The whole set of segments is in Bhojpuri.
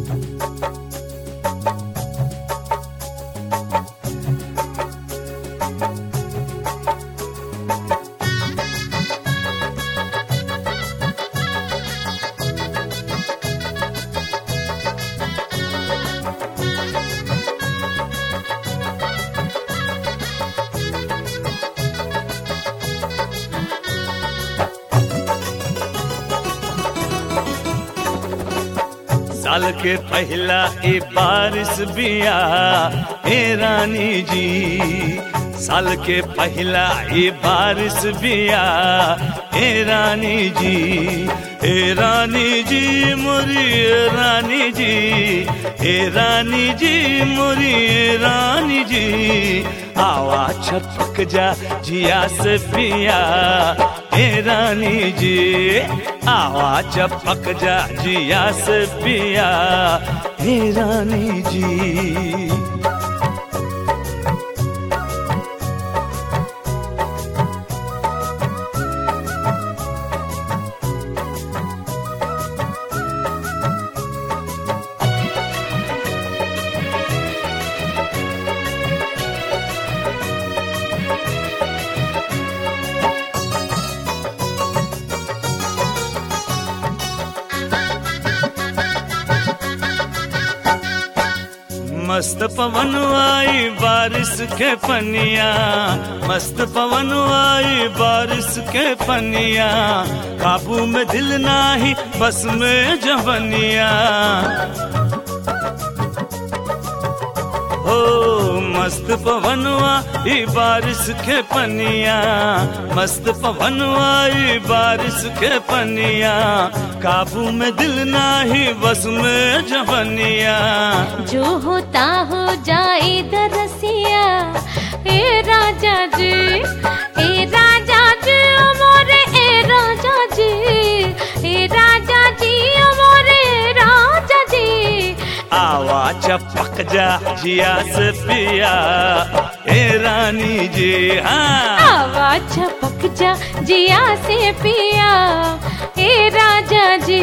साल के पहला ए बारिश बिया ए रानी जी साल के पहला ए बारिश बिया ए रानी जी ए रानी जी मोरी ए रानी जी ए रानी जी मोरी ए रानी जी आवा छपक जा जिया से पिया ए रानी जी आवा चपक जा जिया से पिया हे रानी जी मस्त पवन आई बारिश के पनिया मस्त पवन आई बारिश के पनिया काबू में दिल नाही बस में जवनिया हो मस्त पवनवा ई बारिश के पनिया मस्त पवनवा ई बारिश के पनिया काबू में दिल नाही बस में जवनिया जो होता हो जाए दरसिया ए राजा जी ए राजा जी ओ मोरे ए राजा जी ए राजा जी ओ मोरे ए राजा जी आवा चपक जा जिया से पिया ए रानी जी हाँ आवाज छपक जा जिया से पिया ए राजा जी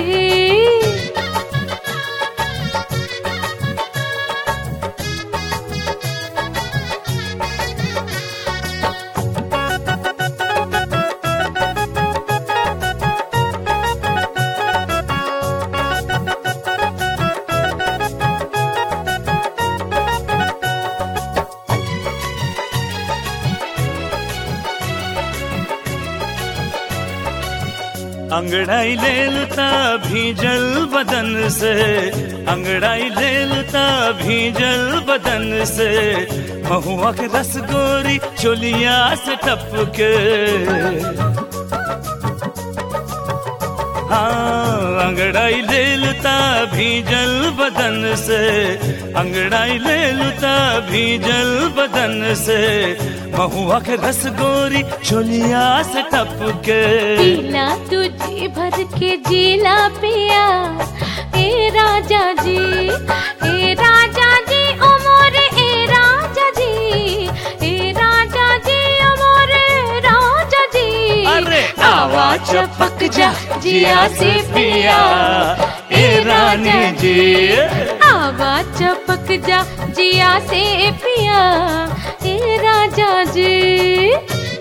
अंगड़ाई ले लुता भीजल बदन से अंगड़ाई ले लुता भीजल बदन से महुआ के रस गोरी चोलिया से टपके हाँ अंगड़ाई ले लुता भीजल बदन से अंगड़ाई ले लुता भीजल बदन से महुआ के रस गोरी चोलिया से टपके पीला तुझे भर के जीला पिया ए राजा जी ए राजा जी ओ मोरे ए राजा जी ए राजा जी ओ मोरे राजा जी अरे आवा चपक जा जिया से पिया ए रानी जी आवा चपक जा जिया से पिया ए राजा जी